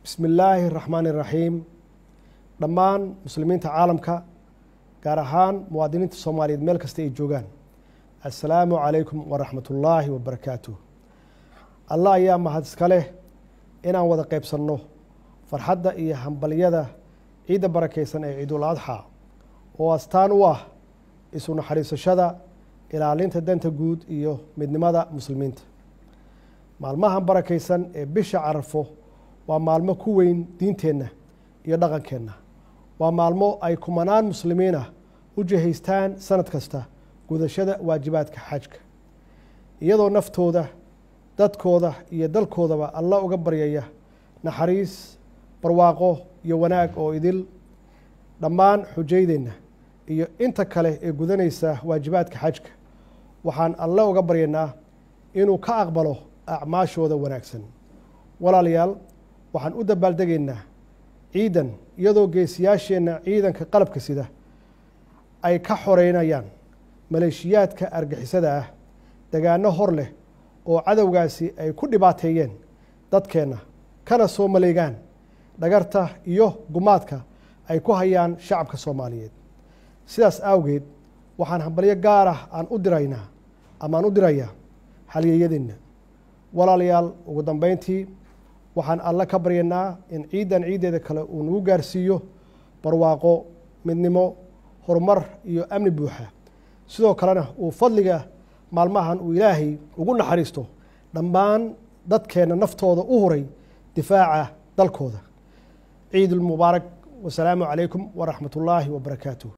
bismi illaahi raxmaani iraxiim dhammaan muslimiinta caalamka gaar ahaan muwaadiniinta soomaaliyeed meel kasta ay joogaan assalaamu calaykum waraxmat ullaahi wabarakaatuh allah ayaa mahad iska leh inaan wada qeybsanno farxadda iyo hambalyada ciidda barakaysan ee ciidul adxa oo astaan u ah isu naxariisashada ilaalinta danta guud iyo midnimada muslimiinta maalmahan barakaysan ee bisha carafo waa maalmo ku weyn diinteenna iyo dhaqankeenna waa maalmo ay kumanaan muslimiin ah u jihaystaan sanad kasta gudashada waajibaadka xajka iyadoo naftooda dadkooda iyo dalkoodaba alla uga baryaya naxariis barwaaqo iyo wanaag oo idil dhammaan xujaydeenna iyo inta kale ee gudanaysa waajibaadka xajka waxaan alle uga baryanaa inuu ka aqbalo acmaashooda wanaagsan walaalayaal waxaan u dabaaldegaynaa ciidan iyadoo geesiyaasheenna ciidanka qalabka sida ay ka xoreynayaan maleeshiyaadka argixisada ah degaano hor leh oo cadowgaasi ay ku dhibaateeyeen dadkeenna kana soo maleegaan dhagarta iyo gumaadka ay ku hayaan shacabka soomaaliyeed sidaas awgeed waxaan hambalyo gaar ah aan u diraynaa ama aan u dirayaa halyeeyadeenna walaalayaal ugu dambeyntii waxaan alle ka baryanaa in ciiddan ciiddeeda kale uu nagu gaarsiiyo barwaaqo midnimo horumar iyo amni buuxa sidoo kalena uu fadliga maalmahan uu ilaahay ugu naxariisto dhammaan dadkeenna naftooda u huray difaaca dalkooda ciidulmubaarak wasalaamu calaykum waraxmat ullaahi wabarakaatuh